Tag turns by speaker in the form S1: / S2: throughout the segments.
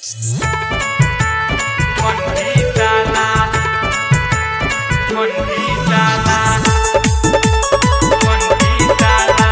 S1: Mondisala Mondisala Mondisala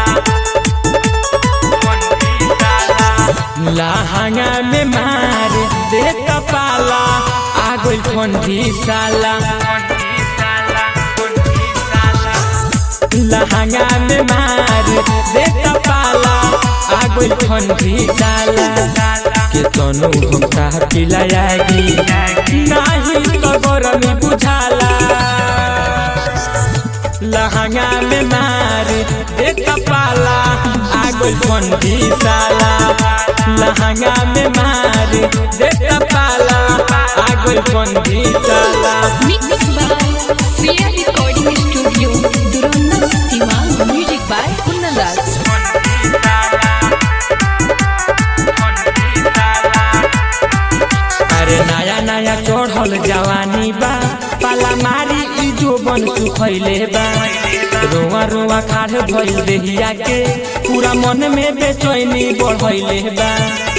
S1: Mondisala
S2: लहंगा में मार दे कपाला आगुल ठंडी साला
S1: Mondisala Mondisala
S2: लहंगा में मार दे कपाला आगुल ठंडी साला के तनु घुमता पिलायागी नाही तो गरमी बुझाला लहंगा में मार दे कपाला आगुल ठंडी साला लहंगा में मार दे कपाला आगुल ठंडी साला
S3: Mixed by Fear Recording Studio, Duranda Siwan. Music by Kunnalal.
S2: अरे नया नया चढ़ल जवानी बा पाला मारी ई जोबन सुखैले बा रोआ रोआ खाड़ भइल देहिया के पूरा मन में बेचैनी बढ़ैले बा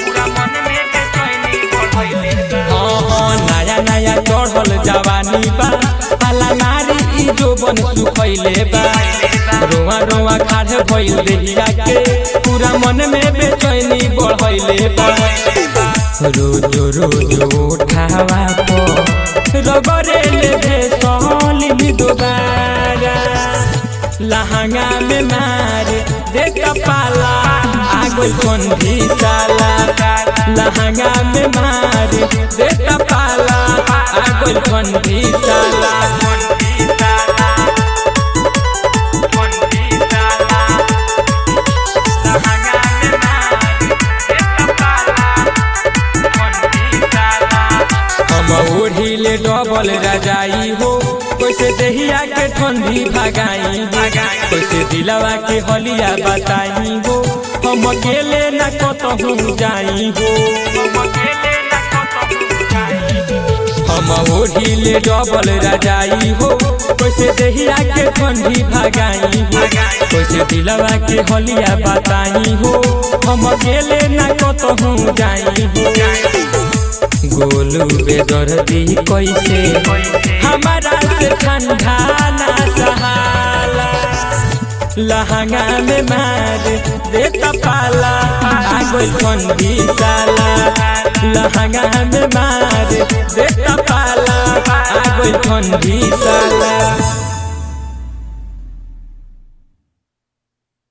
S2: हाँ, हाँ, नया नया चढ़ल जवानी बा पाला मारी ई जोबन सुखैले बा रोआ रोआ खाड़ भइल देहिया के पूरा मन में बेचैनी बढ़ैले बा रोज रोज उठावा पर रगरे ले दे सोली दोबारा लहंगा में मार दे कपाला आगो बंदी साला लहंगा में मार दे कपाला आगो बंदी साला हम ओढ़िले डबल रजाई हो कैसे देहिया के ठंडी भगाई हो कैसे दिलवा के हलिया बताई हो हम अकेले न कतहू जाई हो हम ओढ़िले डबल रजाई हो कैसे देहिया के ठंडी भगाई हो कैसे दिलवा के हलिया बताई हो हम अकेले न कतहू जाई हो गोलू बेदर्दी कैसे हमारा से ठंडा ना सहाला लहंगा में मार दे कपाला आगो ठंडी साला लहंगा में मार दे कपाला आगो ठंडी साला